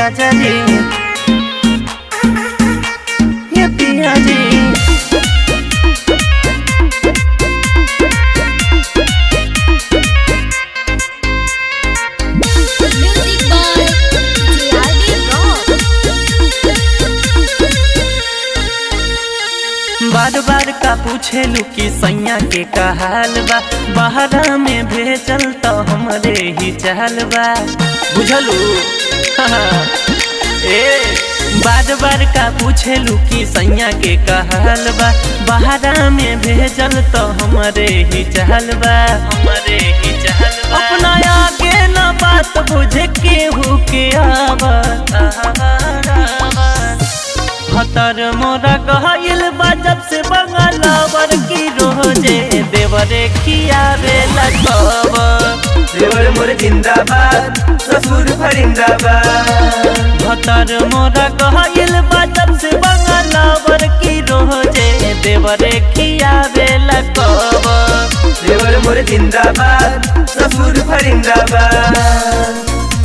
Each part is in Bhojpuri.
राजा जी ये पिया जी Music by TRD Rock. बार बार का पूछेलू कि सैया के का हाल बा बहरा में भेजल तो हमरे ही चाल बा बुझलू हाँ। ए बार बार का पूछेलू कि सैया के का हाल बा बहरा में भेजल तो हमरे ही चाल बा हमरे ही चाल बा अपना आगे ना बात बुझे केहू के आवा हतर मोरा कहल बा जब से बंगालावर की रोजे देवरे खियावे लगब देवर मोर जिंदाबाद ससुर फरिंदाबाद हतर मोरा कहल बा जब से बंगालावर की रोजे देवरे खियावे लगब देवर मोर जिंदाबाद ससुर फरिंदाबाद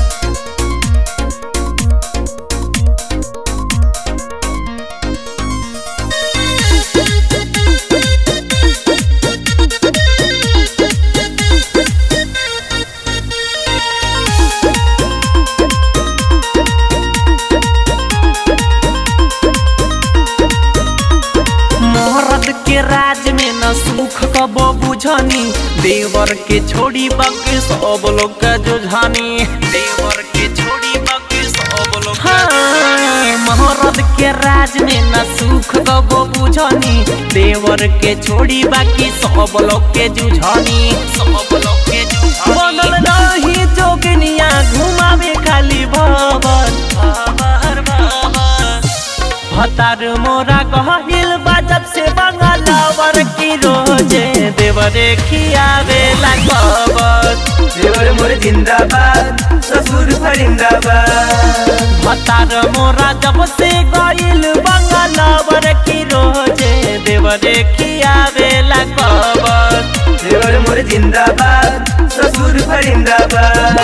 मोहरद के राज में न सुख कबो बुझनी देवर के छोड़ी बाकी सब लोग का जुझानी देवर के छोड़ी बाकी सब लोग हाँ, मोहरद के राज में न सुख कबो बुझनी देवर के छोड़ी बाकी सब लोग के जुझानी सब लोग के जुझानी बनल रही जोगनिया घुमावे खाली भवन भवन भवन हतार मोरा कहल बा जब से बंगालावर की रोजे देवरे खियावे लगबत देवर मोर जिंदाबाद ससुर फरिंदाबाद हतार मोरा जब से गइल बंगालावर की रोजे देवरे खियावे लगबत देवर मोर जिंदाबाद ससुर फरिंदाबाद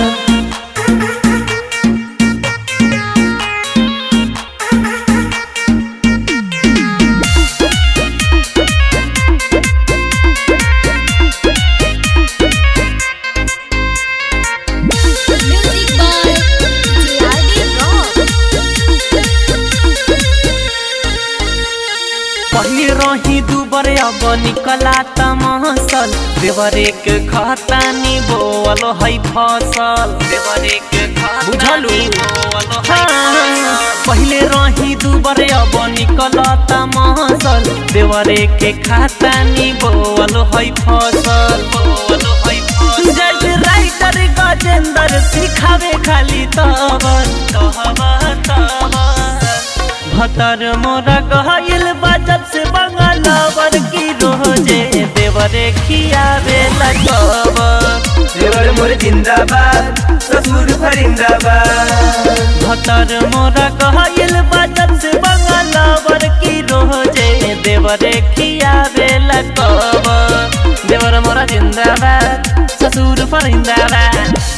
Music by TRD Rock. पहले रही दुबर अब निकला तमसल देवरे के खतानी बोल है फसल देवरे के बुझलू पहले रही दुबर अब निकला तमसल देवरे के खतानी बोल है फसल बोल है फसल जय राइटर गजेंद्र सिखावे खाली तबर तबर तबर भतर मोरा कहल बा जब से बंगालावर की रोजे देवरे खियावे लगब देवर मोर जिंदाबाद ससुर फरिंदाबाद भतर मोरा कहल बा जब से बंगालावर की रोजे देवरे खियावे लगब देवर मोरा जिंदाबाद ससुर फरिंदाबाद